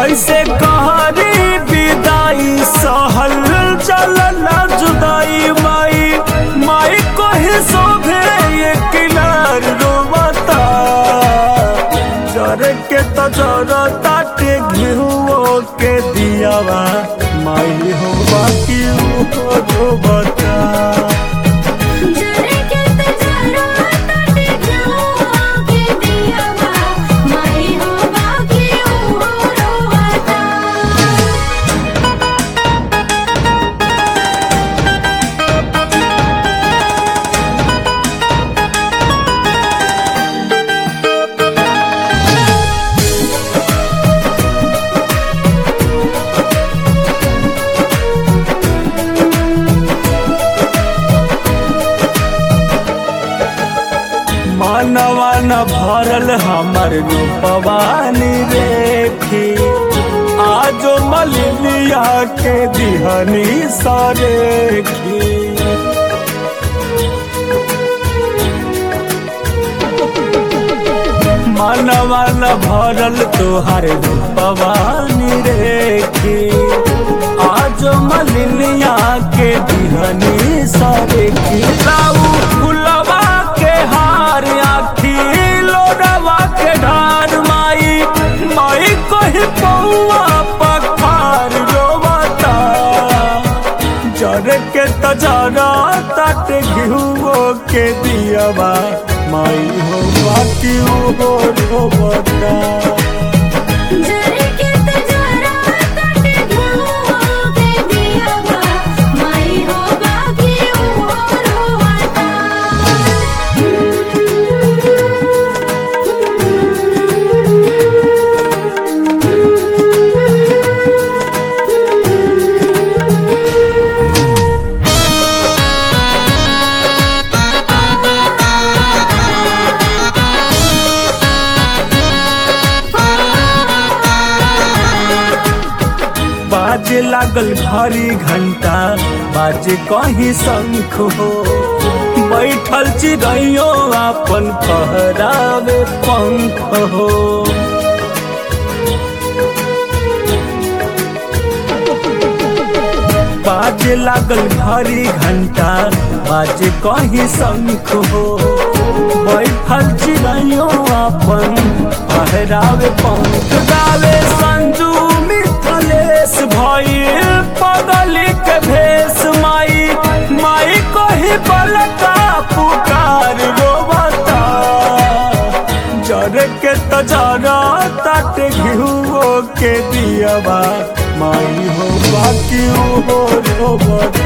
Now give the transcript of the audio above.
कैसे कहरी विदाई सहल चलला जुदाई माई माई को ही शोभे ये किनार रोवता जर के तो जर ताटे घिहुओ के दियावा माई हो बाकी हो रोवता जरे के तजरा तटे घिउआ के दियावा माई हो बाकी ओ रोवता मानवा न भरल हमर रूपवानी रेखी आजो मलिनिया के दिहनी सरेखी मानवा न भरल तोहर रूपवानी रेखी आजो मलिनिया के दिहनी सरेखी लाऊ फुलवा के हार आखी लोडवा के ढार माई माई कही पौआ पखार रोवता जर के तजरा तट घिहुओ के दियावा माई हो बाकी हो रोवता जरे के तजरा तटे घिउआ के दियावा माई हो बाकी ओ बाजे लागल भारी घंटा बाजे कहीं शंख हो बैठल चिड़ैयो अपन फहरावे पंख हो बाजे लागल भारी घंटा बाजे कहीं शंख हो बैठल चिड़ैयो अपन फहरावे पंख गावे संजू मिथलेश भइल पगली के भेष माई माई कही बलका पुकार रोवता जर के तजरा तट घिहुओ के दियावा माई हो बाकी हो रोवता